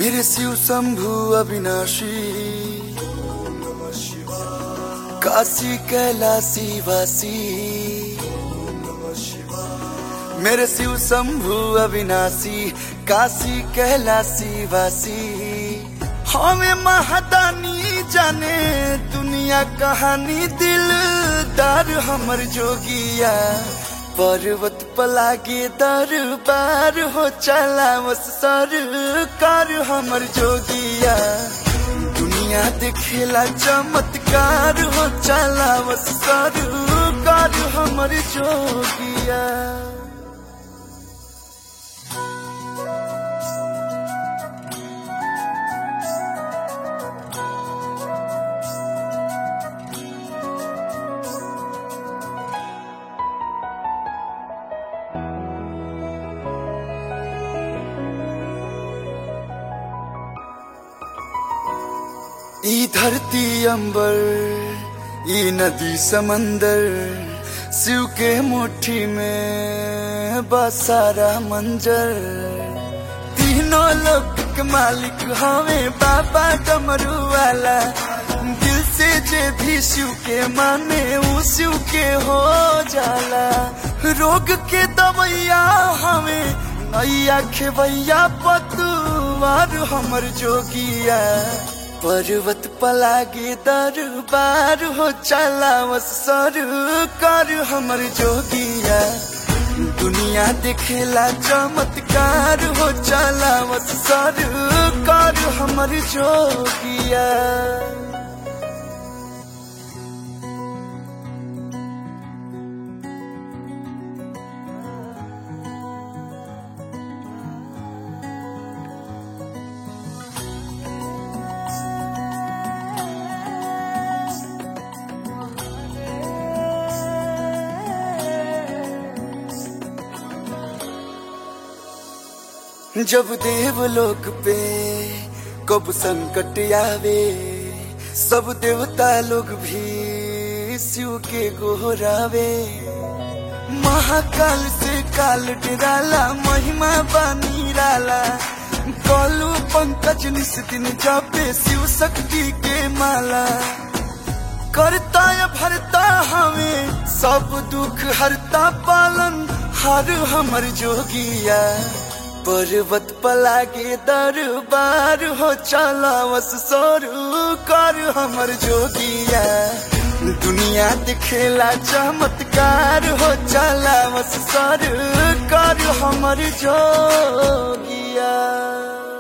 मेरे शिव शंभु अविनाशी काशी कैलासी वासी मेरे शिव शंभु अविनाशी काशी कैलासी वासी हमें महादानी जाने दुनिया कहानी दिलदार हमर जोगिया पर्वत पलागे दरबार हो चला बस सरकार हमर जोगिया दुनिया देखेला चमत्कार हो चला बस सरकार हमर जोगिया ई धरती अंबर ई नदी समंदर शिव के मुट्ठी में बसारा मंजर तीनों लोक के मालिक हवे बाबा डमरू वाला दिल से जे भी शिव के माने ऊ शिव के हो जाला रोग के दवैया हवे नैया खेवैया पतुआर हमर जोगिया पर्वत पलागे दरबार हो चला बस सरकार हमर जोगिया दुनिया देखेला चमत्कार हो चला बस सरकार हमर जोगिया जब देवलोक पे कब संकट आवे सब देवता लोग भी शिव के गोहरावे महाकाल से काल डराला महिमा बानी राला कलू पंकज निस दिन जापे शिव शक्ति के माला करता या भरता हमें सब दुख हरता पालन हर हमर जोगिया पर्वत पलागे दरबार हो चला बस सोरू कर हमर जोगिया दुनिया दिखेला चमत्कार हो चला बस सर कर हमर जोगिया